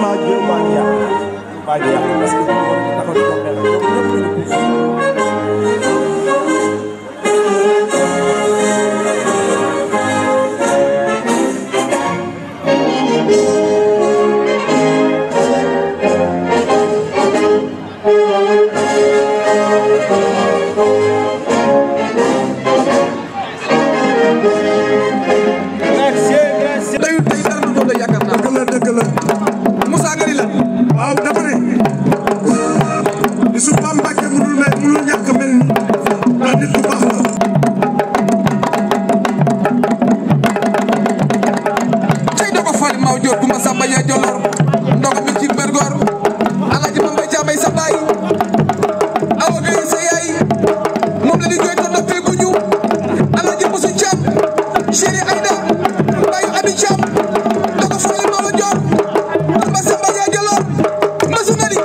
maa jël maa ngi yàq maa ngi yàq parce que taxaw ci kaw benn ñëpp ñu pousse dayu tey dara du doon la yaakaar naa. dëgg la dëgg la Moussa Gari la. waaw dama ne li su Pape Mbacke mënul mel mënul ñàkk mel ni ndax nit ku baax la tey doo ko fali maaw joor Kumba Samba yaa jolor ndox mi ci bergor alaaji Mambay Caambay sa baay awa gay sa yaay moom la di jooy to noppee guñu alaaji Musu Caam chéri Aïda baayu Abi Caam doo ko fali maaw joor Kumba Samba yaa jolor masu nari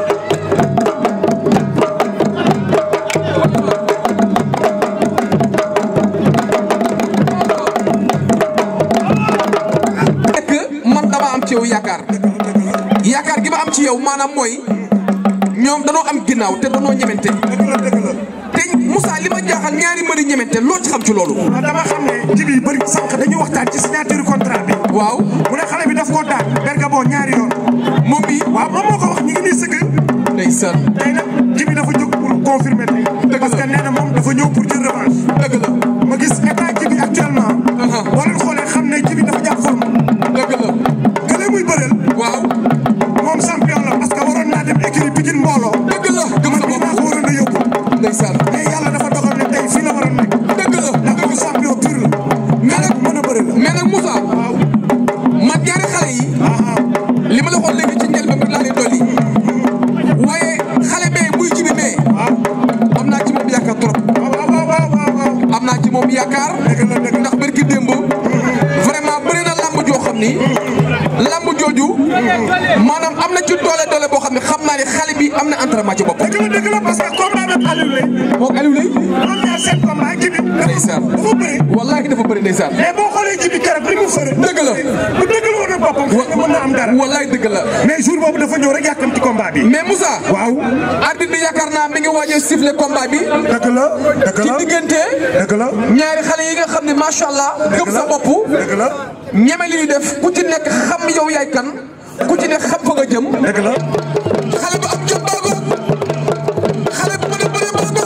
nekk man dama am ci yow yaakaar yaakaar gi ma am ci yow maanaam mooy ñoom danoo am ginnaaw te danoo ñemente dëgg la dëgg la te Moussa li ma jaaxal ñaari mbëri ñemente loo ci xam ci loolu. waaw dama xam ne jibi yu bëri sànq dañuy waxtaan ci signature contrat bi waaw mu ne xale bi daf koo daan bergamo ñaari yoon moom bi waaw moom moo ko wax ñu ngi nii sëgg ndeysaan tey nag jibi dafa jóg pour confirmer tey parce que nee na moom dafa ñëw pour jël revanche dëgg la ma gis état jibi actuellement Aha. boo leen xoolee xam ne jibi dafa jàpp forme dëgg la kële muy bëreel waaw moom champion la parce que waroon naa dem écurie Pikine mbooloo dëgg la gëm man sa mii maa bopp ko waroon a yóbbu ndeysaan mais yàlla dafa dogal ne tey fii la waroon nekk dëgg la ndax moom champion pur la mais nag mën a bëri la mais nag Moussa man ñaari xale yi li ma la waxoon léegi ci njëlbeen bi laa leen dolli waaye xale bee muy jibi mee am naa ci moom yaakaar trop waaw waaw waaw waaw waaw am naa ci moom yaakaar dëgg la dëgg la ndax barki démb vraiment bëri na lamb joo xam ni lamb jooju maanaam am na ci doole doole boo xam ne xam naa ne xale bi am na entraînement ci boppam. dëgg la dëgg la parce que combat bi Aliou lay moom Aliou lay ñoom ñaar seen combat jibi dafa ndeysaan dafa bëri wallaahi dafa bëri ndeysaan mais boo xoolee jibi keroog li mu fëre dëgg la bu dëgg la woon ak boppam xëy na mën na am dara wallaahi dëgg la mais jour boobu dafa ñëw rek yàkkam ci combat bi mais Moussa. waaw arbitre bi yaakaar naa mi ngi waaj a siffler combat bi dëgg la dëgg ci la diggante dëgg la ñaari xale yi nga xam ne macha allah gëm sa bopp dëgg la ñeme li ñu def ku ci nekk xam yow yaay kan ku ci nekk xam fa nga jëm. dëgg la xale bu am jom baago xale bu mën a bëre baago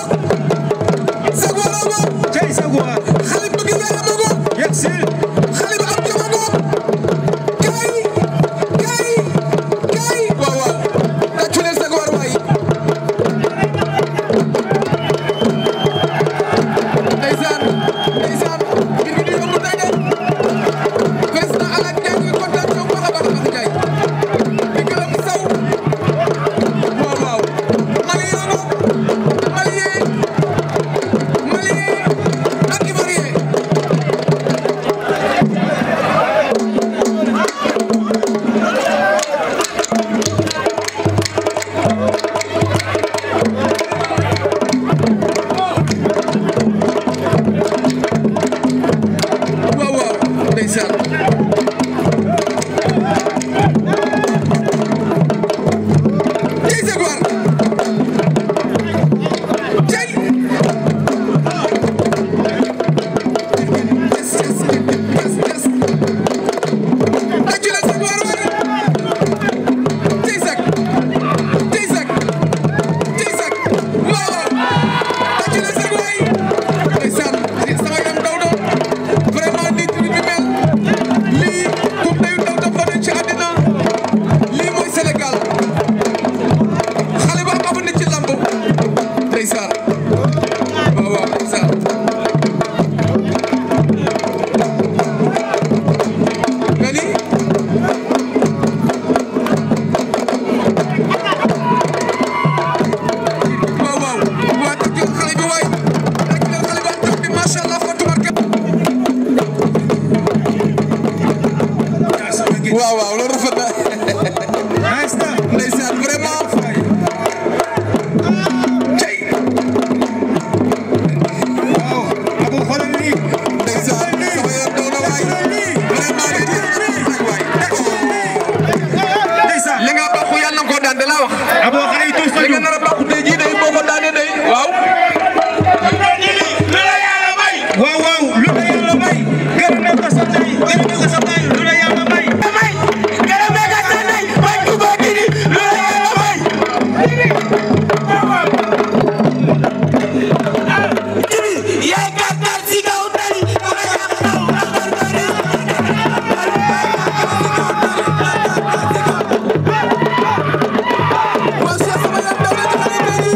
sago baago cey saguwaar xale bu bëgg yaay baago yegg si xale bu am jom baago kaay kaay kaay waaw waaw tàccu leen sago war waay ndeysaan ndeysaan mbir mi di yomb tey de président Alaaji Ndiaye ñu ngi kontaan ci yow bu baax a baax a baax Ndiaye di gërëm saw abo xale yi tuus li nga nar a bàqu tey jii day boo ko daanee day waaw. waaw waaw lu la yàlla may gërëm na ko sa ndey gërëm na ko sa baay lu la yàlla may waaw Cheikh sama yaay daw na ci xale yi tey jii.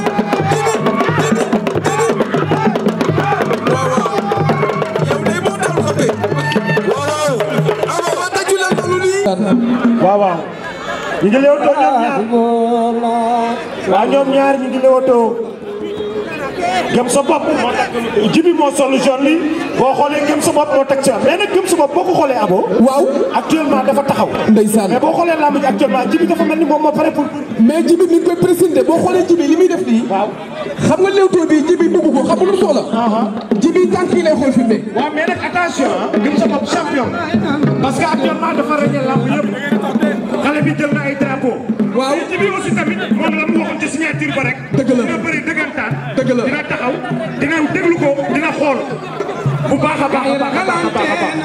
waaw waaw. yow day moo daal ko tey. waaw. Abo waa tàccu leen loolu nii. waaw waaw ñu ngi leewtoo ñoom ñaar waaw ñoom ñaar ñu ngi leewtoo gëm sa bopp moo tax jibi moo sol jaune li boo xoolee gëm sa bopp moo teg ci mais nag gëm sa bopp boo ko xoolee abo waaw. actuellement dafa taxaw ndeysaan. mais boo xoolee lamb ji actuellement jibi dafa mel ni moom moo pare pour mais jibi mi ngi koy présenté boo xoolee jibi li muy def nii. waaw xam nga léewtoo bi jibi bëgg ko xam nga lu soxla. jibi tànk yi lay xool fi mu ne. waaw mais nag attention gëm sa bopp champion parce que actuellement dafa rëññee lamb yëpp xale bi jël na ay drapeau waaw. mais jibi aussi tamit moom la mu waxoon ci signature ba rek Dëgg la. dina bëri dëggantaan Dëgg la. dina taxaw dina déglu ko dina xool bu baax a baax a baax a baax a baax a baax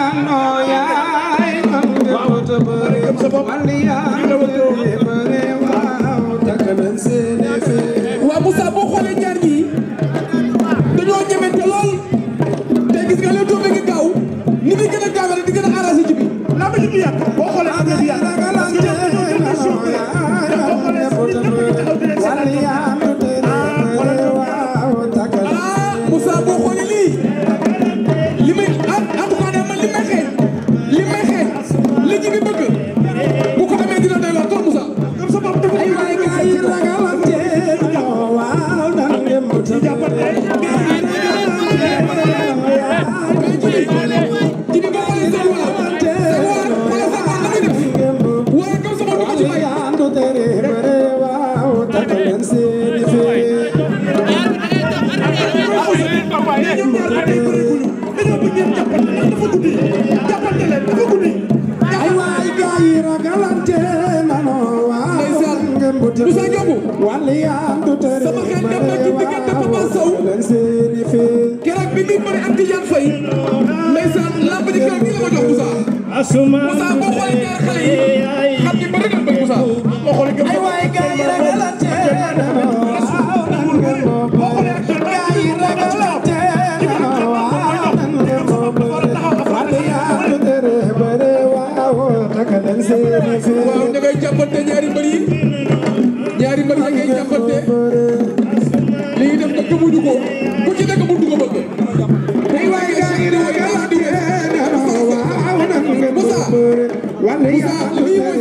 gëm sa bopp waaw Moussa boo xoolee ñaar ñii dañoo ñemente lool te gis nga léewtoo bi ngi gaaw ni muy gën a gaawee rek di gën a arrangé jibi. lamb ji du yàgg boo xoolee am na du yàgg parce que ñoom dañoo jël décision bi rek te boo xoolee ñëpp ñu ngi taxaw di leen seetaan ah Moussa boo xoolee lii li may en en tout cas man li may xeeñ li may xeeñ li jibi bëgg bu ko amee dina doy waar trop Moussa. gëm sa bopp dafa ay waay gars yi ragalante mais jibi jibi boo xoolee seen wàll seen wàll wala seen wàll la muy def waaye comme sama du ko ci may. ñoom ñaar ba tey bëreeguñu dañoo bëgg ngeen jàppante ndax dafa guddi jàppante leen dafa guddi. ndeysaan Moussa Diop sama xel dem na ci diggante Papa Sow keroog bi muy bëri ak Tidiane Faye ndeysaan lamb ji keroog nii la ma jox Moussa Moussa boo xoolee ñaar xale yi xam ni bëri nañ bëgg Moussa boo xoolee gëm sa bopp boo xoolee actuellement waaw da ngay jàppante ñaari mbër yi ñaari mbër yi ngay jàppante li ngi def nag gëmuñu ko ku ci nekk mëntu ko bëgg ay waay gaa yi da ngay wax di Moussa Moussa lii mooy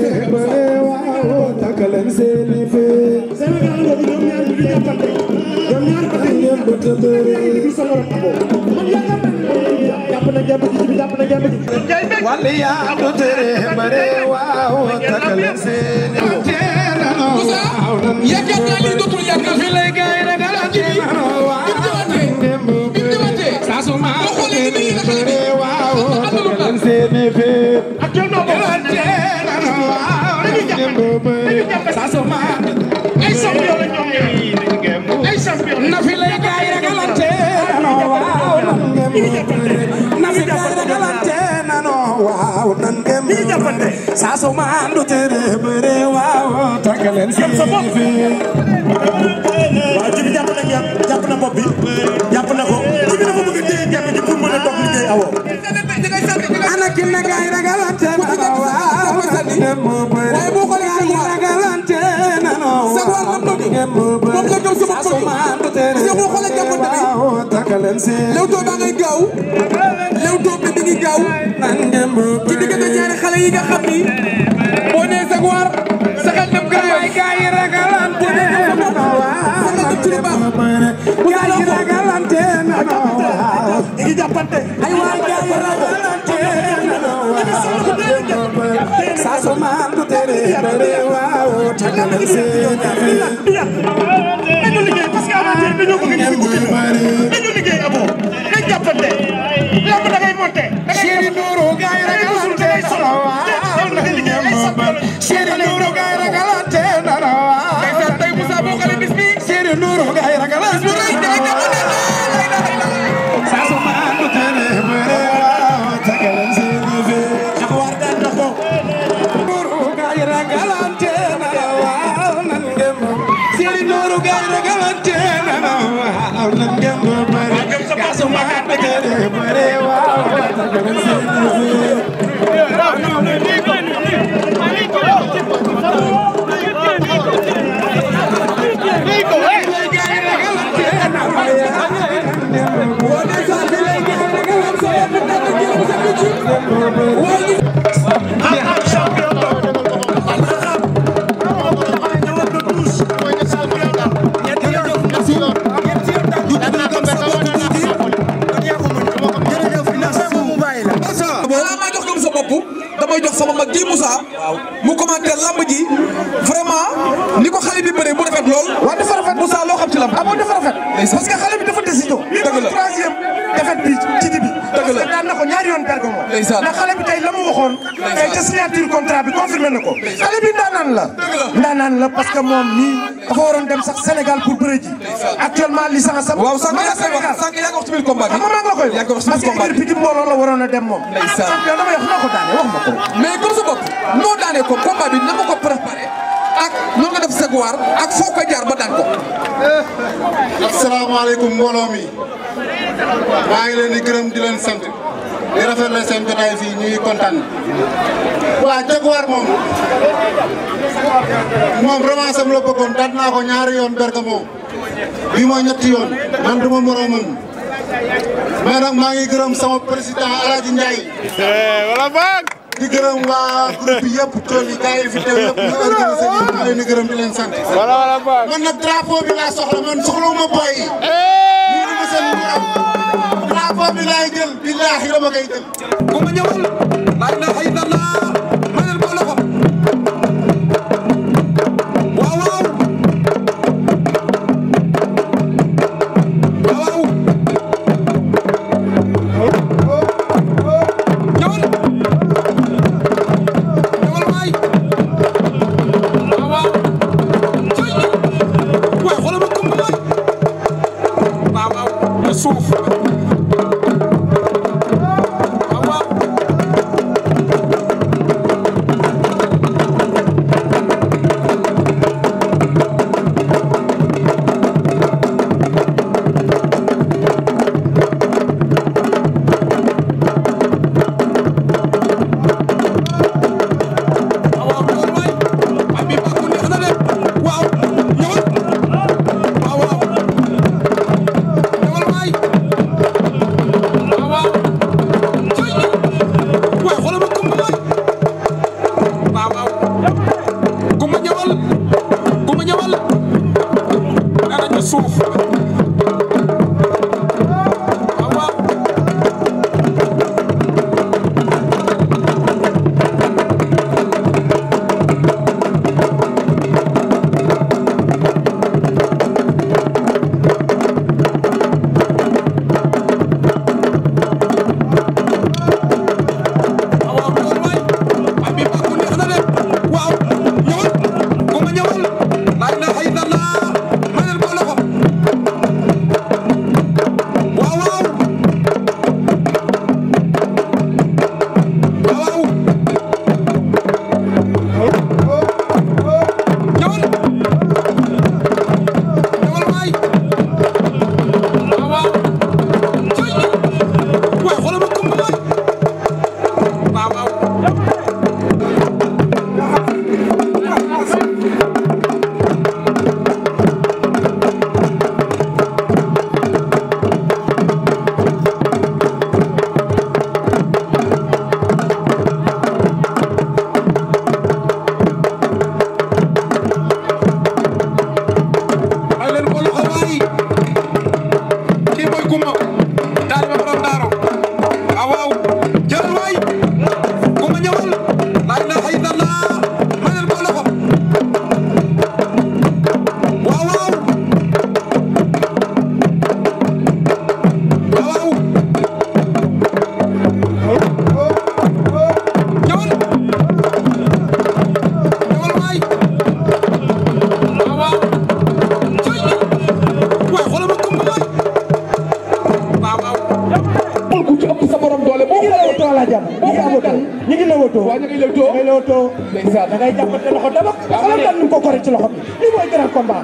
Sénégal Sénégal boobu ñoom ñaar ñu ngi jàppante ñoom ñaar ba tey ñu ngi sa morom abo man yaakaar naa jàpp na jàpp ji bi jàpp na jàpp ji jaay bekk Moussa yaakaar naa lii dootul yaakaar fi lay gaa yi ragal ak ji bi bi mu ñëwaatee bi mu ñëwaatee saa su ma boo xoolee ni muy ragal bi àndalul daal actuellement boobu dañuy jàppante dañuy jàppante ay champion la ñoom ñaar ay champion na fi lay gaa yi ragalante ñu ngi jàppante na fi gaa yi ragalante ñu ngi jàppante saa su ma andu tere bëre waaw tagaleen si gëm sa bopp waaw jibi jàpp na ñaar jàpp na bopp bi jàpp na ko jibi dafa bëgg a téye jàpp ji pour mën a toog liggéey awo ana ki na gaa yi ragalante waaw waaye boo xoolee sa waa ragalante sa waa lam bëgg moom la gëm sama bëgg parce que boo xoolee jàppante bi Leewtoo baa ngay gaaw Leewtoo bi mi ngi gaaw ci diggante ñaari xale yi nga xam ni boo nee sa waar sa xel dem gaaw ay gaa yi ragalante boo nee sa bopp sa xel dem ci lu baax bu dee ragalante ñu ngi jàppante ay waay gaa yi ragalante saa su ma andu tere bëre waaw tagaleen si dañu liggéey parce que amateur dañoo bëgg ñu fi guddi dañu liggéey abo nañ jàppante lamb da ngay monté da ngay Chéri Nourou gaa yi ragalante solo waaw da ngay liggéey ay champion la Chéri Nourou gaa yi ragalante nana waaw ragalante na waaw nan ngeen Serigne Nourou Gaye ragalante na waaw nan ngeen bëre kasu magat na jëre bëre waaw balaa maa jox gëm sa bopp damay jox sama mag ji Moussa mu commenté lamb ji vraiment ni ko xale bi bëree bu rafet lool waaw dafa rafet Moussa loo xam ci lamb ah bon dafa rafet parce que xale bi dafa décision lii Dëgg la. mooy troisième défaite bi ci di bi Dëgg la. parce que daan na ko ñaari yoon Bergamo Ndeysaan. ndax xale bi tey la mu waxoon tey ca signature contrat bi confirmé na ko xale bi ndaanaan la ndaanaan la parce que moom nii dafa waroon dem sax Sénégal pour bëre ji actuellement licence am waaw sànq ma nga yaa koy Sénégal wax sànq yaa ngi wax ci biir combat bi xam nga maa ngi la koy yaa ngi wax wax ci parce biir que combat équipe bi bi di mbooloo la waroon a dem moom Ndeysaan. champion dama wax noo ko daane wax ma ko mais gëm sa bopp noo daanee ko combat bi na nga ko préparé ak noonu nga def saguwaar ak foo ko jaar ba daan ko asalaamaaleykum mbooloo mi maa ngi leen di gërëm di leen sant di rafetlu seen jotaay fii ñu ngi kontaan waa Jaguar moom moom revanche am la bëggoon daan naa ko ñaari yoon Bergamo bii mooy ñetti yoon man du ma moroomam mais nag maa ngi gërëm sama président El Hadj Ndiaye. di gërëm waa groupe bi yëpp tool yi gars yi fi teew yëpp ñu organisé ñu maa leen di gërëm di leen sant. man nag drapeau bi laa soxla man soxlawuma boy yi. ñu ngi ma seen morom. drapeau bi laay jël billaahi dama koy jël. bu ma ñëwal laa ilaha illallah ma leen ko loxo waaw waaw waaw waaw ñëwal ñëwal waay waaw waaw cay waay xoolal ma kumba waay waaw waaw na suuf waaw waaw waaw ñëwal waay waay bii bàkku neex na de waaw ñëwal waaw waaw ñëwal waay waaw waaw cay waay xoolal ma kumba waay waaw waaw kumba ñëwal kumba ñëwal nee nañu suuf waaw waaw waaw ñëwal waay waay bii bàkku neex na de waaw ñëwal kumba ñëwal laa ilaaha illallah ma leen ko loxo da ngay jàppante loxo dama xoolal daal ni mu ko koree ci loxo bi lii mooy grand combat.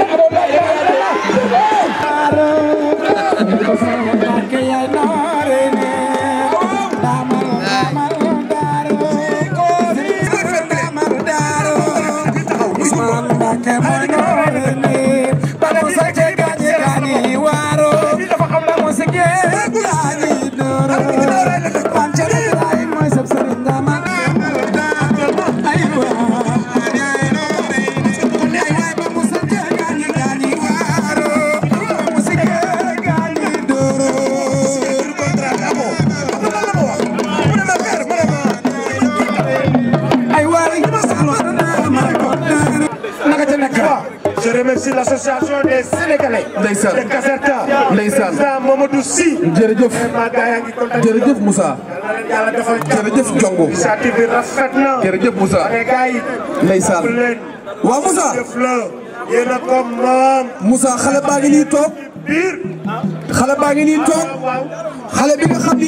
Je remercie l'association des Sénégalais. Ndeysaan. de Caserta. Ndeysaan. président Mamadou Sy. jërëjëf vraiment gars yaa ngi kontaan. jërëjëf Moussa yàlla defal jàmm. jërëjëf Jongo initiative bi rafet na. jërëjëf Moussa mais gars yi. ndeysaan jàpp leen. waaw Moussa jëf la. yéen a ko moom. Moussa xale baa ngi nii toog biir. xale baa ngi nii toog xale bi nga xam ni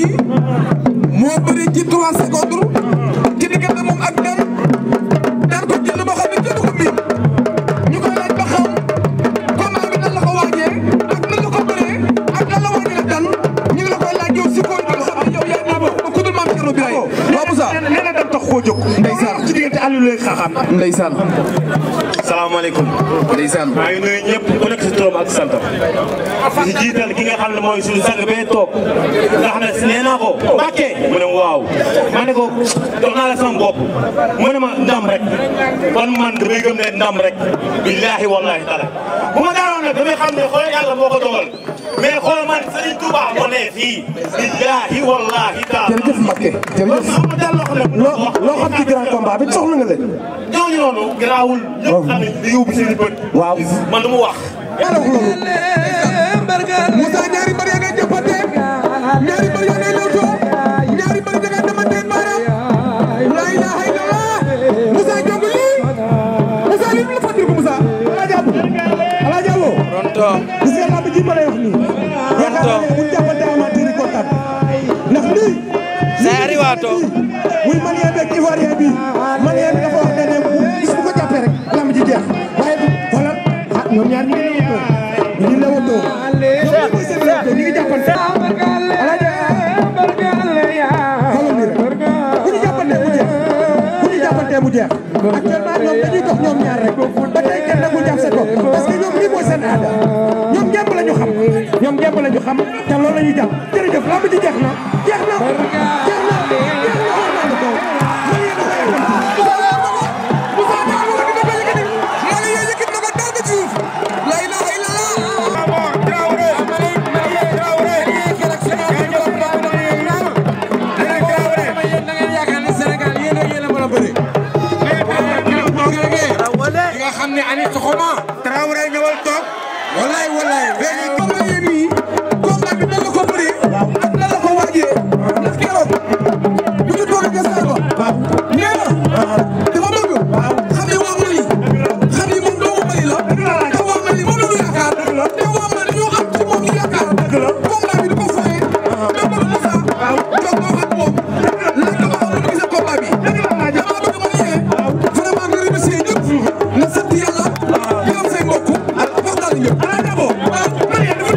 moo bëri ci 3 secondes ci diggante moom ak dan daan ko jël boo xam ne jënd ko miin ñu koy laaj ba xam combat bi nan la ko waajee ak nan la ko bëree ak nan la waajee la dan ñu ngi la koy laaj yow si koy bi nga xam ne yow yaa ngi ba ku dul maam Thierno Birahim waaw Moussa nee na nee na dem tax koo jóg. Ndeysaan. ci diggante Aliou lay xaaxaan. ndeysaan salaamaaleykum ndeysaan maa ngi nuyu ñëpp ku nekk si turam ak santam di jiital ki nga xam ne mooy suñu sang bee toog nga xam ne nee naa ko Mbàkke mu ne waaw ma ne ko jox naa la sama bopp mu ne ma ndam rek kon man damay gëm ne ndam rek billaahi wallaahi taala bu ma daanoon nag damay xam ne xoolal yàlla moo ko dogal mais xoolal man Serigne Touba moo ne fii billaahi wallaahi taala jërëjëf Mbacke kon jërëjëf xam nga daal loo xam ne loo loo xam ci grand combat bi soxla nga leen. ñooñu noonu garaawul ñëpp xam ne di yóbbu seen i bët waaw. man du mu wax yàlla wax loolu Moussa ñaari mbër yaa ngay jàppante ñaari mbër yaa ngay lewtoo ñaari mbër yaa ngay demante baaraam la ilaha illallah Moussa jongu lii Moussa lii la fàttali ko Moussa Alaaji Abo Alaaji Abo gis nga lamb ji ma lay wax nii yaakaar naa ne bu ñu jàppante amateur yi kontaan ndax lii Say ariwato. muy malien beeg ivoirien bi malien bi dafa wax ne ne bu bis bu ko jàppee rek lamb ji jeex waaye bu xoolal ah ñoom ñaar ñu ngi lewatoo ñu ngi lewatoo ñoom mooy seen lewatoo ñu ngi jàppante Alaaji xoolal nii rek bu ñu jàppantee mu jeex bu ñu jàppantee mu jeex actuellement ñoom dañuy dox ñoom ñaar rek ba tey kenn nagul jàpp seen bopp parce que ñoom lii mooy seen aada ñoom ngemb la ñu xam ñoom ngemb la ñu xam te loolu la ñuy jàpp jërëjëf lamb ji jeex na jeex na jeex na jeex na war naa la ko man yéen a koy Moussa ñaari mbër dina ko yëkkati Mali yee yëkkati na ko daal ba ci suuf la ilaha illallah nga xam ne ani soxoma Traoré ñëwal toog wallaay wallaay léegi combat yéen ñii combat bi nan la ko bëree ak nan la ko waajee ndax keroog bu ñu toogee ca saal ba nee na dafa bëgg xam ne waa Mali xam ne moom doomu Mali la te waa Mali moom la ñu yaakaar te waa Mali ñoo am ci moom ñu yaakaar combat bi du ko foyee da bëgg Moussa toog wax ak moom laaj ko ba xam ne du gisee combat bi damaa bëgg ma ne vraiment nga remercier ñëpp nga sant yàlla gërëm say mbokk ak waxtaan ñëpp Alaaji Abo man yéen dafa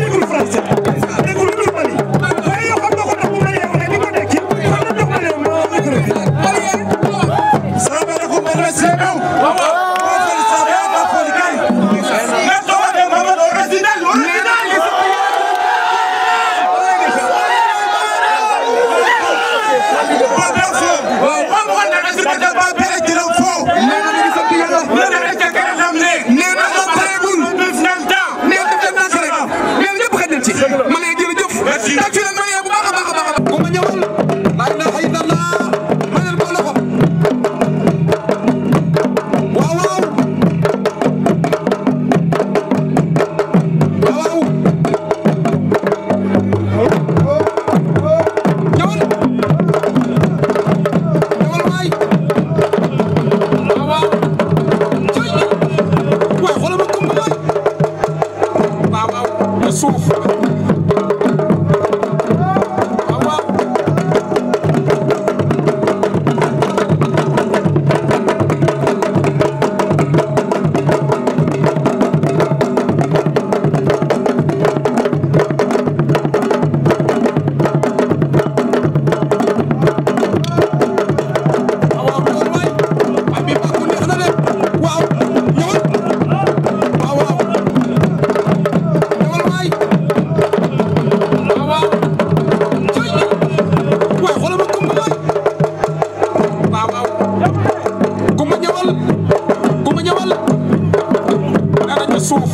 suuf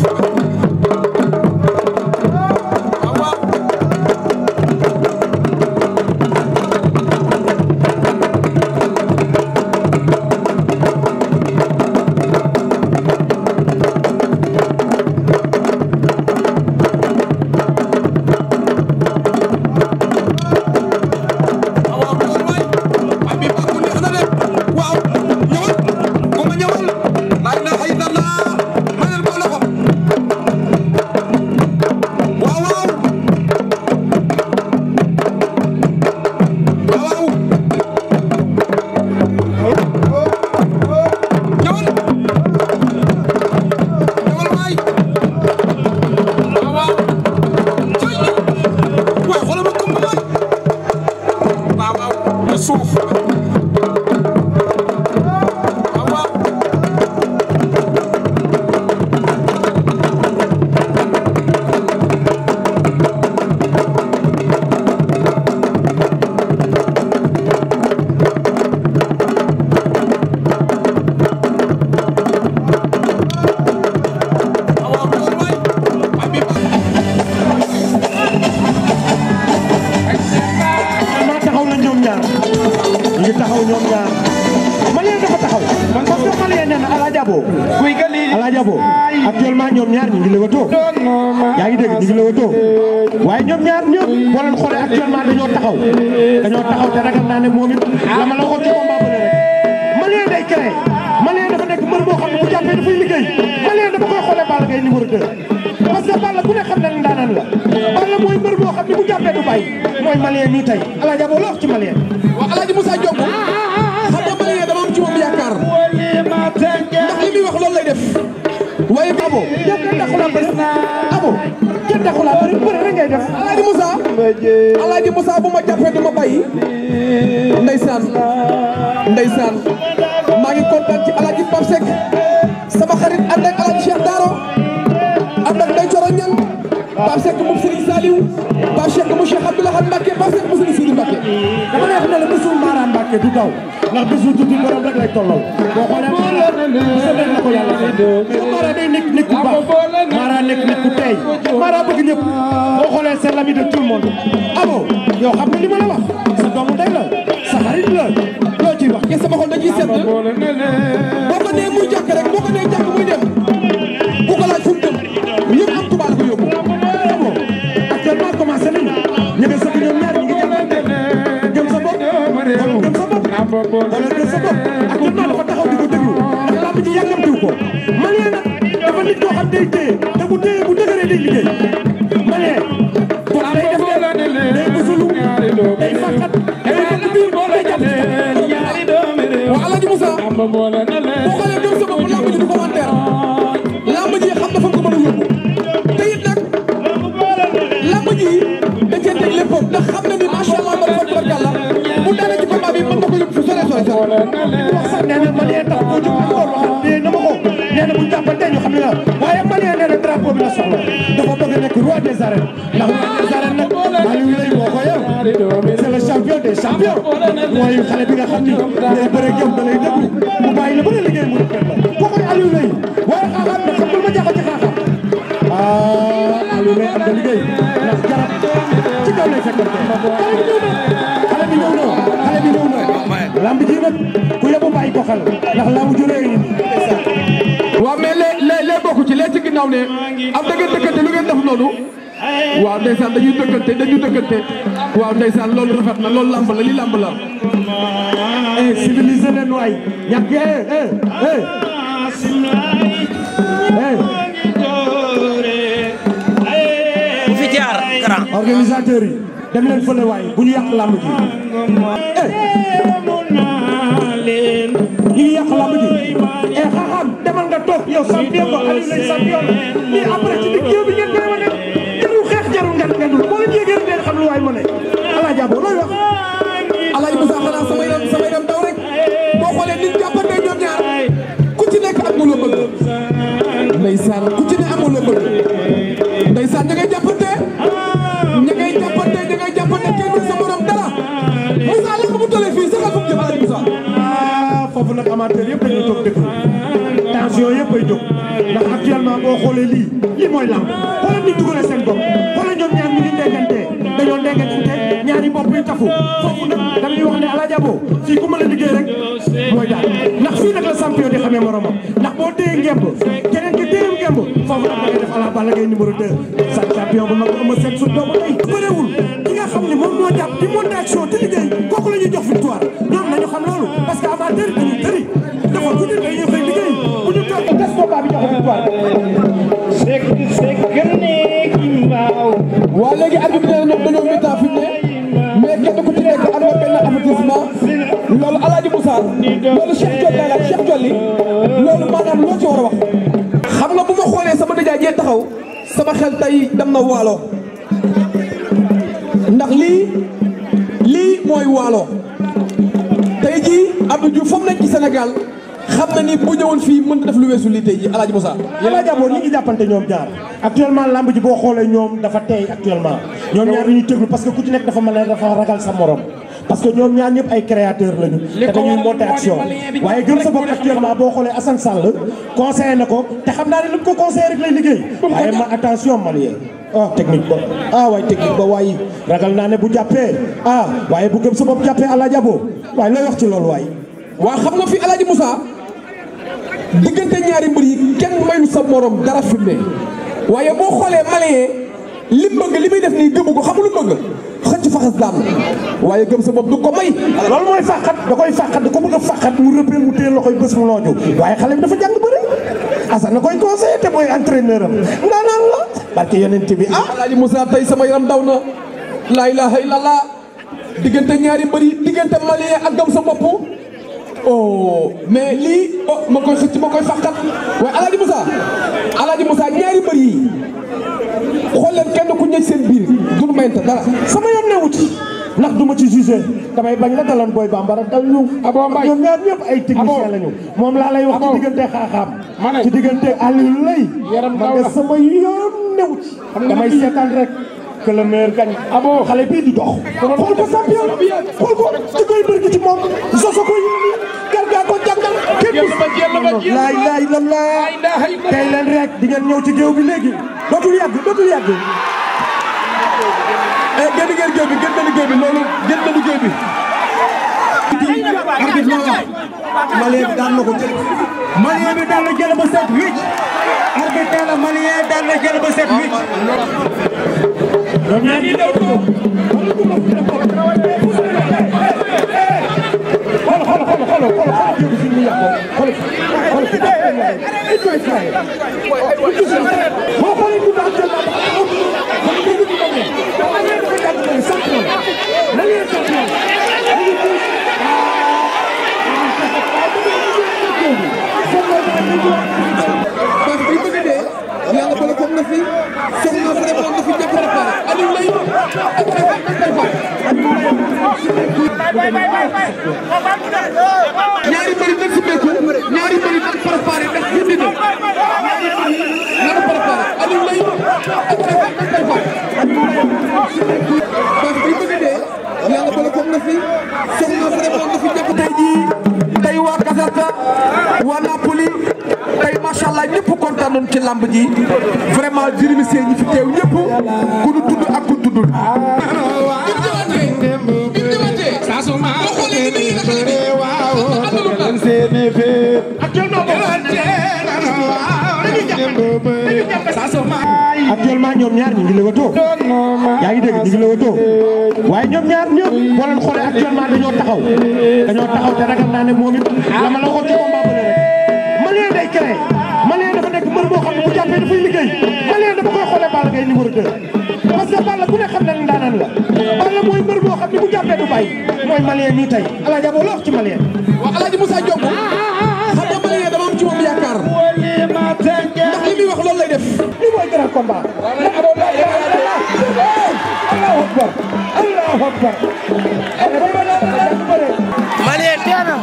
waaw waaw waaw loolu waay waay bii baaxul neex na de waaw ñëwal bu ma ñëwal laa ilaaha illallah ma leen ko loxo waaw waaw waaw waaw ñëwal ñëwal waay waaw waaw cay waay xoolal ma kumba waay waaw waaw suuf waaw waaw waaw waaw loolu waay waay bi maa taxaw na ñoom ñaar ñu ngi taxaw ñoom ñaar Malien dafa taxaw parce que Malien nee na Alaaji Abo Alaaji Abo actuellement ñoom ñaar ñu ngi lewatoo yaa ngi dégg ñu ngi lewatoo waaye ñoom ñaar ñëpp boo leen xoolee actuellement dañoo taxaw dañoo taxaw te ragal naa ne moom it la ma la waxoon ci combat bële rek Malien day créé Malien dafa nekk mbër boo xam ne bu jàppee dafay liggéey Malien dafa koy xoolee Balla Gaye numéro 2 parce que Balla ku ne xam na ne ndaanaan la Balla mooy mbër boo xam ne bu jàppee du bàyyi mooy Malien nii tey Alaaji Abo la wax ci Malien waaw Alaaji Moussa Diop xam nga Malien dama am ci moom yaakaar ndax li muy wax loolu lay def waaye Abo yow kenn taxulaa bëri Abo kenn taxulaa bëri bëri rek ngay def Alaaji Moussa Alaaji Moussa bu ma jàppee du ma bàyyi ndeysaan ndeysaan maa ngi kontaan ci Alaaji Pape Seck sama xarit ànd ak Alaaji Cheikh Daro ànd ak Ndeye Coro Ñang Pape Seck moom Serigne Saliou Pape Seck mu Cheikh Abdoulaye Mbacke Pape Seck mu Serigne Sidi Mbacke dama lay wax ne la bésu Mara Mbacke du daw ndax bésu tuuti borom rek lay tollal boo xoolee Mara bésu rek la ko yàlla mais Mara day nekk nit ku baax Mara nekk nit ku tey Mara bëgg ñëpp boo xoolee c'est l'ami de tout le monde Abo yow xam nga li ma la wax sa doomu ndey la sa xarit la loo ciy wax ke sama xol dañuy sedd boo ko nee muy jàkk rek boo ko nee jàkk muy dem bu ko laaj fu mu dem yëpp am tubaab la ko yóbbu Abo actuellement commencé nañu ñu ngi sëkk ñoom ñaar ñu ngi jàppante gëm sa bopp wala gëm sa bopp wala gëm sa bopp actuellement dafa taxaw di ko déglu ndax lamb ji yàggamtiw ko Malien nag dafa nit koo xam day téye te bu téye bu dëgëree day liggéey Malien kon day def de day bësalu day fàqat day fàq biir day jàpp waaw Alaaji Moussa boo xoolee gëm sa bopp lamb ji du commentaire lamb ji xam na fa ko mën a yóbbu te it nag lamb ji da cee teg léppam ndax xam na ni macha allah ba fa tubarkàlla bu daanee ci combat bi mën na ko yóbbu fu sore sore sore wax sax nee na Malien tax koo jóg encore wax dee na ma ko nee na bu ñu jàppante ñu xam ne la waaye Malien nee na drapeau bi la soxla dafa bëgg a nekk roi des arènes ndax roi des arènes nag Aliou Lay moo ko yor c'est le champion des champions mooy xale bi nga xam ni day bëre ak yow da lay déglu mu bàyyi la ba nga liggéey mu rafet la kooku Aliou Lay waaye xaaxaat nag xam nga lu ma jaaxal ci xaaxaat ah Aliou Lay am na liggéey ndax garab ci kaw lay fekkante xale bi ñëw na xale bi ñëw na lamb ji nag ku yóbbu bàyyi ko xel ndax lamb ju rëy nii waaw mais lee lee lee bokku ci lee ci ginnaaw ne am da ngeen dëkkante lu ngeen def noonu waaw ndeysaan dañuy dëkkante dañuy dëkkante waaw ndeysaan loolu rafet na loolu lamb la li lamb la eh civilisé leen waay ñàkk eh eh eh eh bu fi jaar grand organisateur yi dem leen fële waay bu ñu yàq lamb ji eh ñu ngi yàq lamb ji eh xaaxaam demal nga toog yow champion ba Aliou lay champion mais après ci digg yow bi ngeen koy wane jarul xeex jarul ngan ngandul boo leen yéegee ngeen xam lu waay mën a Alaaji Abo looy wax Alaaji Moussa xanaa sama yaram sama yaram daw rek boo xoolee nit jàppante ñoom ñaar ku ci nekk am nga loo bëgg ndeysaan ku ci ne amoo loo bëgg ndeysaan ña ngay jàppante ña ngay jàppante ña ngay jàppante kenn du sa morom dara Moussa la ko mu tollee fii saxal fu mu jëm Alaaji Moussa ah foofu nag amateur yëpp dañuy toog déglu tension yëpp ay jóg ndax actuellement boo xoolee lii lii mooy lamb xoolal ni dugalee seen bopp xoolal ñoom ñaar ñu ngi déggante dañoo déggante ñaari bopp yi tafu foofu nag dañuy wax ne Alaaji Abo fii ku mën a liggéey rek mooy daal ndax fii nag la champion di xamee moromam ndax boo téye ngemb keneen ki téye ngemb foofu nag da ngay def ala Balla Gaye numéro 2 sa champion bu mag ama seen su doomu tey bëreewul ki nga xam ne moom moo jàpp di monté action te liggéey kooku la ñuy jox victoire ñoom nañu xam loolu parce que amateur dañuy tëri dafa guddi dañuy xëy liggéey bu ñu toog des combat bi jox victoire waa léegi arbitre nee na ñoom dañoo mi-temps fi mu ne mais kenn ku ci nekk am na benn avertissement loolu Alaaji Moussa loolu Cheikh Jolli la Cheikh Jolli loolu maanaam loo ci war a wax. xam nga bu ma xoolee sama nijaay jee taxaw sama xel tey dem na waalo ndax lii lii mooy waalo tey jii Abdou Diouf foofu nekk ci Sénégal xam na ni bu ñëwoon fii mën na def lu weesu lii tey jii Alaaji Moussa. Alaaji Abo ñi ngi jàppante ñoom ñaar actuellement lamb ji boo xoolee ñoom dafa tey actuellement ñoom ñaar dañuy tëglu parce que ku ci nekk dafa mel ne dafa ragal sa morom parce que ñoom ñaar ñëpp ay créateur lañu te dañuy monter action waaye gëm sa bopp actuellement boo xoolee Assane Sall conseillé na ko te xam naa ne lu mu ko conseillé rek lay liggéey waaye ma attention Malien ah technique ba ah waaye technique ba waaye ragal naa ne bu jàppee ah waaye bu gëm sa bopp jàppee Alaaji Abo waaye looy wax ci loolu waaye waa xam nga fi Alaaji Moussa diggante ñaari mbër yi kenn mayu sa morom dara fi mu ne waaye boo xoolee malien li mu bëgg li muy def nii gëmu ko xam lu bëgg xëcc faxas daan waaye gëm sa bopp du ko may. loolu mooy fàqat da koy fàqat da ko bëgg a fàqat mu rëppee mu téye loxoy bés mu looju waaye xale bi dafa jàng bëri Assane na koy conseillé te mooy entraîneur am ndaanaan la barke yonent bi ah Alaaji Moussa tey sama yaram daw na laa ilaha illallah diggante ñaari mbër yi diggante malien ak gëm sa bopp oh mais lii oh ma koy xëcc ma koy fàqat waaye Alaaji Moussa Alaaji Moussa ñaari mbër yi xool leen kenn ku ñëj seen biir duñu mayante dara sama yoon ne wuti ndax du ma ci jugé damay bañ la daloon booy bambara dal ñu Abo Mbaye ñoom ñaar ñëpp ay technicien lañu moom laa lay wax ci diggante xaaxaam ci diggante Aliou Lay man de sama yoon ne wuti damay seetaan rek que le meilleur gagne abo xale bii di dox xool ko champion xool ko ci koy bërgi ci moom soso ko yónni gargaa ko jàngal kenn laay laay la laa tey leen rek di ngeen ñëw ci géew bi léegi dootul yàgg dootul yàgg eh génn ngeen géew bi génn nañu géew bi loolu génn nañu géew bi. arbitre moo wax malien bi daan na ko jël malien bi daan na jël ba set huit arbitre nee na malien daan na jël ba set huit ñoom ñaar ñi daw ko xool xool xool xool xool xool jóg fi mu yàqoo xool xool fi it koy fay boo xoolee ku daan jël kon dégg ñu ko ne dafa leen dafa jàng mooy champion la leen champion parce que bi bëgg dee yàlla bala comme na fi soxna vraiment na fi jàpp préparé Aliou lay ak préparé ñaari mbëri nañ si béyku ñaari mbëri nañ préparé ndax bind na nanu préparé Aliou lay ak préparé parce que bi bëgg dee yàlla bala comme na fi soxna vraiment na fi jàpp tey jii tey waa Kasarta waa Napoli tey macha allah ñëpp kontaan nañu ci lamb ji vraiment di remercier ñi fi teew ñëpp ku nu tudd ak ku tuddul. actuellement ñoom ñaar ñu ngi lewatoo yaa ngi dégg ñu ngi lewatoo waaye ñoom ñaar ñëpp boo leen xoolee actuellement dañoo taxaw dañoo taxaw te ragal naa ne moom it la ma la waxoon ci combat bële rek Malien day créé Malien dafa nekk mbër boo xam ne bu jàppee dafay liggéey Malien dafa koy xoolee Balla Gaye numéro 2 parce que Balla ku ne xam na ne ndaanaan la Balla mooy mbër boo xam ne bu jàppee du bàyyi mooy Malien nii tey Alaaji Abo la wax ci Malien waaw El Hadj Moussa Diop xam nga Malien dama am ci moom yaakaar ndax li muy wax loolu lay def. lii mooy grand combat Allahu akbar Allahu akbar Malien teena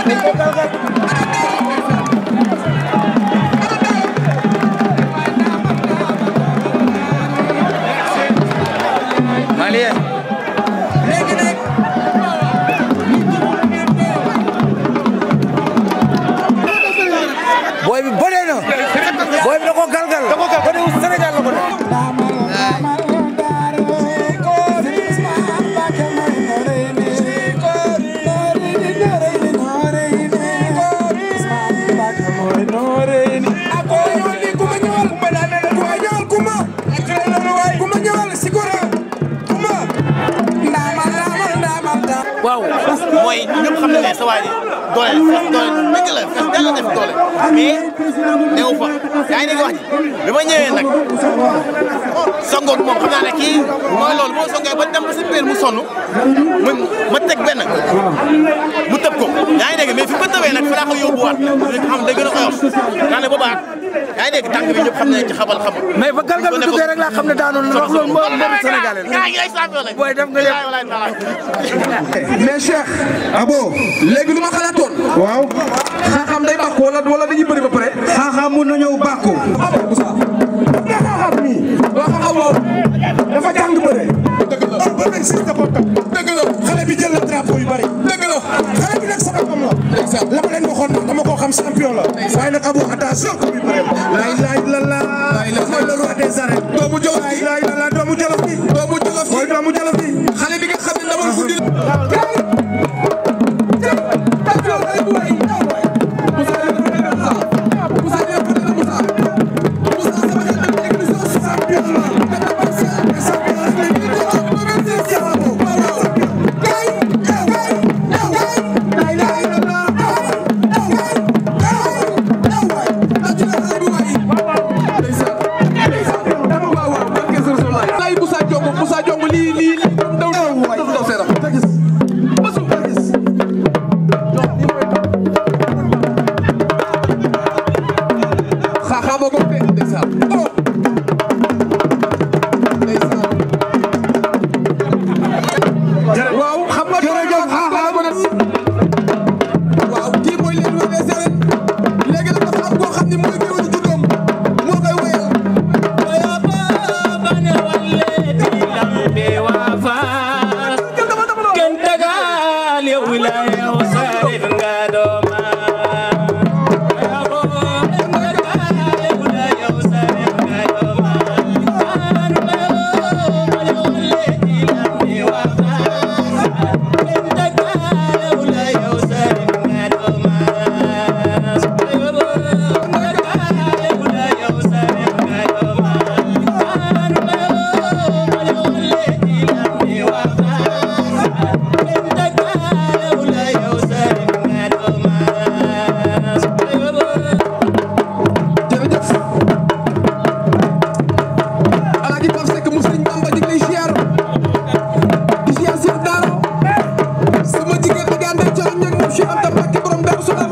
Malien booy bi bëree na booy bi da koo galgal bëri wu Sénégal la ko def waaw mooy ñëpp xam nañ ne sa waa ji doole la fees doole dëgg la fees dell def doole mais neew fa yaa ngi dégg wax ji bi ma ñëwee nag songoog moom xam naa ne kii mooy loolu boo songee ba dem ba si biir mu sonn mu ma teg benn mu tëb ko yaa ngi dégg mais fi ma tëbee nag fi laa ko yóbbuwaat li nga xam day gën a oyof daa ne boobaat yaa ngi dégg tànk bi ñëpp xam nañ ci xabal xamul mais ba galgal bi duggee rek laa xam ne daanoon na wax loolu mbër mbër Sénégalais la gaa yi ay champion lañ booy def nga yëpp mais Cheikh abo léegi lu ma xalaatoon waaw xaaxam day bàkku wala wala dañuy bëri ba pare xaaxaam mun na ñëw bàkku nga xaaxaam nii waa xaaxam waaw dafa jàng bëre dëgg la ba nag si nga bokkam dëgg la xale bi jël na drapeau yu bari dëgg la xale bi nag sababam la la ma leen waxoon nag dama koo xam champion la waaye nag abo attention ko bi bëre lay lay la la mooy le roi des arènes doomu jolof lay bi lay la la doomu jolof bi doomu jolof mooy bi doomu jolof bi xale bi nga xam ne ndawal guddi la lay Moussa Diongo Moussa Diongo lii lii lii daw daw daw seeram masul ko gis xaaxaa boo ko fee ndeysaan oh ndeysaan waaw xam nga jërëjëf xaaxaa ko def waaw kii mooy leen wone seren léegi nag dafa am koo xam ne mooy géwél juddoom moo koy woyal jërëjëf Alaaji Pape Seck mu Sëriñ Bamba di lay ziar di ziar Cheikh Daaro sama jigéen di gànde ca ñëg moom Cheikh Anta Mbacké borom Daaru Salaam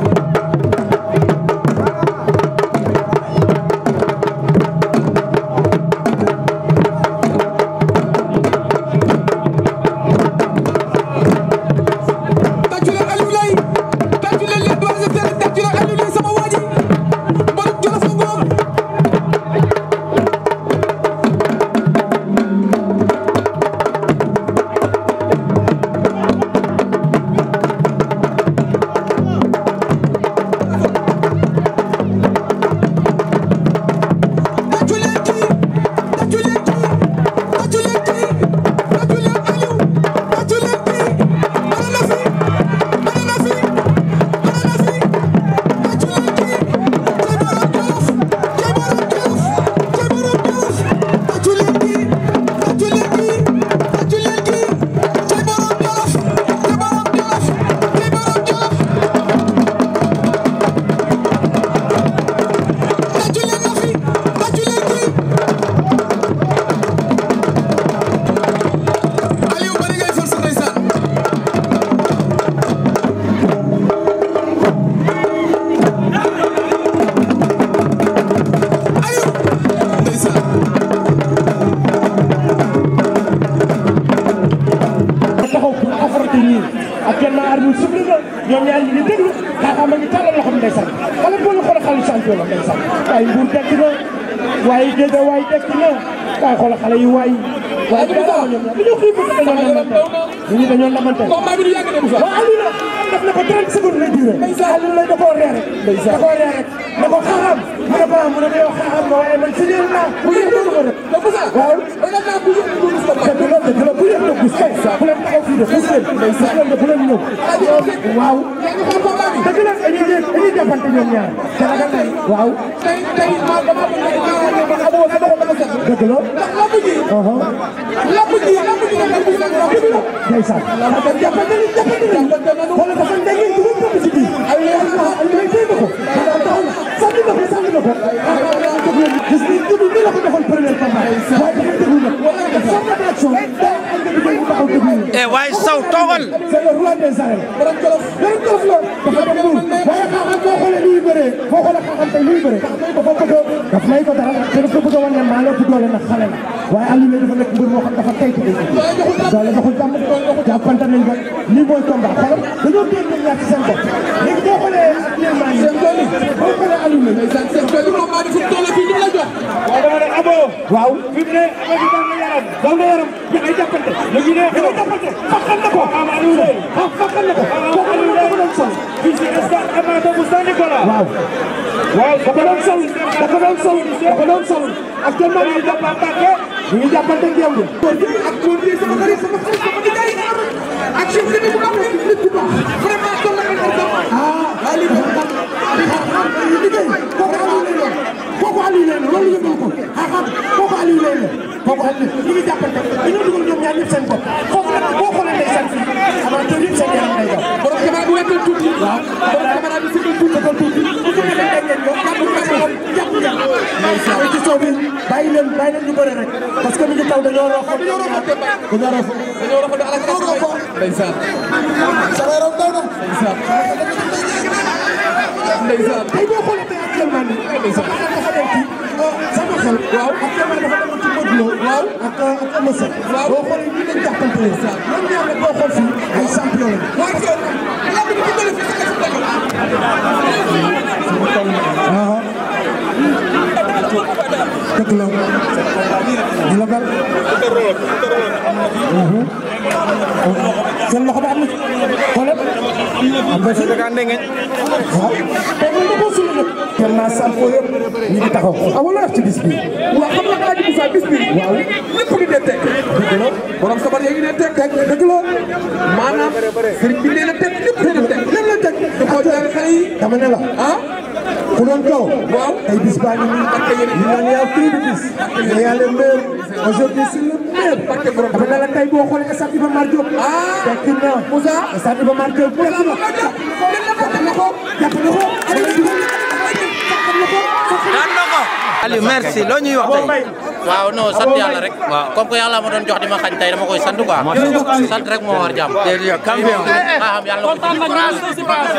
tàccu leen Aliou Lay tàccu leen les doigts de terre tàccu leen Aliou Lay sama waa ji borom Jolof a ngoog tàccu leen kii tàccu leen kii tàccu leen kii tàccu leen Aliou tàccu leen kii bala na fi bala na fi bala na fi tàccu leen kii cay borom Jolof cay borom Jolof cay borom Jolof tàccu leen kii tàccu leen kii tàccu leen kii cay borom Jolof cay borom Jolof cay borom Jolof tàccu leen na fi tàccu leen kii Aliou bari ngay force ndeysaan Aliou ndeysaan taxaw pour affronter ñii actuellement arbitre bi sifflé na ñoom ñaar ñi di déglu xaaxaam a ngi tàllal loxoom ndeysaan xale boo ñu xool xale champion la ndeysaan waaye Mbour dekk na waaye Géej waaye dekk na waaye xoolal xale yi waay waaye bi daal ñoom ñaar dañoo xiif dañoo ñu ngi dañoo namante combat bi du yàgg de Moussa waaw Aliou la def na ko 30 secondes lay duré Aliou lay da koo ree rek da koo ree rek ne ko xaaxam mu ne ko mu ne ko yow xaaxam nga waaye man signal naa bu yëg dóor ma rek mais Moussa waaw ragal naa bu yëg du gis combat dëgg la dëgg la bu yëg dóor gis kay bu leen taxaw fii de gis leen gis leen de bu leen ñëw waaw yaa ngi xool combat bi dëgg la dañuy dañuy jàppante ñoom ñaar te ragal nay waaw tey tey ma dama ko nekk ñaareel ne man amoo sa doxal dama set dëgg la ndax lamb ji lamb ji lamb ji dafa gis nag lamb ji ndeysaan dafa jàppante ni jàppante ni wala dafa ndege dugal ko ci biir ay ay ay téye na ko taxaw na sànni na ko sànni na ko gis ni jubi ni la ko defoon premier combat waaye dafa déglu nag forme d'action day am nga dugal mu taxaw déglu eh waaye saw toogal c'est le roi des arènes borom jolof borom jolof la dafa dem buur waaye xam-xam boo xoolee luy bëree boo xoolee xam-xam tey luy bëree dafa bëgg a daf may ko dara te dafa bëgg a wan ne maa la ëpp doole nag xale la waaye Aliou Leye dafa nekk mbër moo xam dafa tey ci day doole doxul jàmm jàppante nañ ko lii mooy combat xoolal dañoo génn ñoom ñaar ci seen bopp léegi boo xoolee actuellement nii seen tool yi boo xoolee Aliou Leye ndeysaan seen tool yi combat bi fu mu toll fii ñu la jox waaw dama ne abo waaw fi mu ne abo bi daal na yaram daal na yaram da ngay jàppante léegi ne da ngay jàppante faxal na ko am Aliou Leye ah fakkal na ko kooku Aliou Leye dafa doon sol fii si stade Amathou bu Saint Nicolas waaw waaw dafa doon sol dafa doon sol dafa doon sol actuellement ñu ngi jàppante ñu ngi jàppante ngemb ak góor gi sama xarit sama xarit sama nijaay ak chef de bu am nit bu baax vraiment toll na ko ah Aliou dafa xam li liggéey kooku Aliou Leye la kooku Aliou Leye la loolu yëngu ko ah xam kooku Aliou Leye la kooku Aliou ñu ngi jàppante dañoo dugal ñoom ñaar ñëpp seen bopp foofu nag boo xoolee ndeysaan fii amateur yëpp seen yaram day daw borom caméra bu wekkal tuuti waaw borom caméra bi sigal tuuti dëggal tuuti bu ko defee day ngeen ñëw jàpp ngeen ko jàpp ngeen ko ci soo bi bàyyi leen bàyyi leen ñu bëre rek parce que mi ngi taw dañoo roofo dañoo roofo dañoo roofo dañoo rafetlu ala ka roofo ndeysaan sama yaram daw na ndeysaan tey boo xoolee tey actuellement nii sama xel dafa dem ci sama xel waaw actuellement dafa dem ci Modou Lo waaw ak ak Eumeu Sène boo xoolee nii lañ jàppante ne ñoom ñaar nag boo xool fii ay champion lañu waa Thion lamb bi fu mu toll fii sa kese la dëgg la di la bal seen loxo ba am na xoolal am nga fi daga ndengeñ waaw tey man da koo suul nag tellement sampo yëpp ñu ngi taxaw amul la def ci bis bi waaw xam nga Alaaji Moussa bis bi waaw ñëpp ngi dee teg dëgg la borom sabar yaa ngi dee teg teg dëgg la maanaam sëriñ bi nee na teg ñëpp nee na teg lan la teg da koo jaare xale yi dama ne la ah ku doon kaw waaw tey bis baa ngi nii parce que yéen ñu naan yaa prix de bis mais y a le meilleur aujourd'hui c'est le meilleur dama ne la tey boo xoolee stade Iba Mar Diop fekk na Moussa stade Iba Mar Diop fekk na jàpp na ko jàpp na ko daan na ko Aliou merci loo ñuy wax tey waaw non sant yàlla rek. waaw comme que yàlla ma doon jox di ma xañ tey dama koy sant quoi. sant rek moo war jàmm. jërëjëf champion ah xam yàlla ko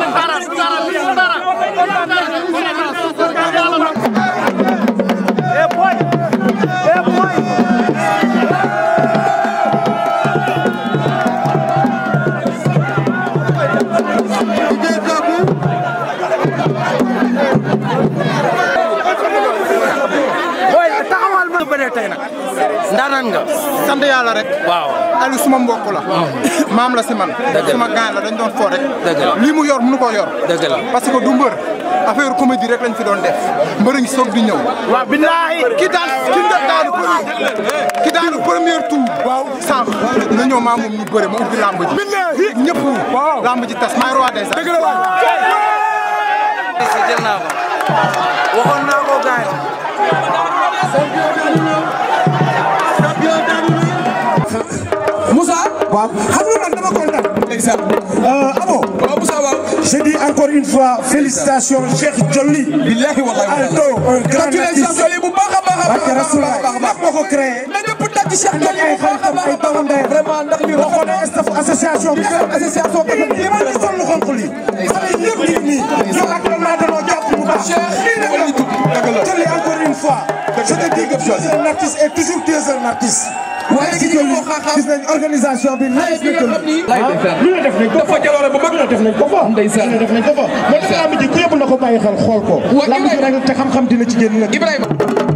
booy taxawal ma bëree tey nag ndaanaan nga sant yàlla rek. waaw Aliou suma mbokk la. maam la si man. Dëgg la suma gaan la dañ doon fo rek. Dëgg la. lii mu yor mënu ko yor. dëgg la parce que du mbër affaire comédie rek lañ fi doon def mbër ngi soog di ñëw. waaw billaahi ki daan ki nga daanu premier ki daanu premier tour. waaw sànq nga ñëw maa moom ñu bëre ma ubbi lamb ji. billaahi ñëpp waaw lamb ji tas maay roi des arènes. dëgg la waay. si jël naa ko waxoon naa ko gaay Moussa waaw xam nga man dama kontaan ndeysaan Abo waaw Moussa waaw je dis encore une fois félicitations Cheikh Jolly billahi wallahi Alto un grand congratulations artiste Joli bu baax a baax a Barke baax a Rasoulaay baax a baax moo ko créé na ñëpp tàcc Cheikh ndax Joli ay bu baax a xaritam baax ay doomu ndeyam vraiment ndax ñu boo xoolee staff association bi association bi li ma ñu sol lu xonq li xale yëpp nit ñi ñoom actuellement dañoo jàpp bu baax lii rek la Jolly encore une fois je te dis que tu es un artiste et toujours tu es un artiste waaye si gis Jolly nga xaaxaam gis nañ organisation bi nice bi na nga xam Jolly ni lu ne def nañ ko dafa jaloore bu mag lu ne def nañ ko fa Ndeysaan. lu ne def nañ ko fa moo tax lamb ji ku yëpp na ko bàyyi xel xool ko Wa- lamb ji rek te xam-xam dina ci génn nag Ibrahima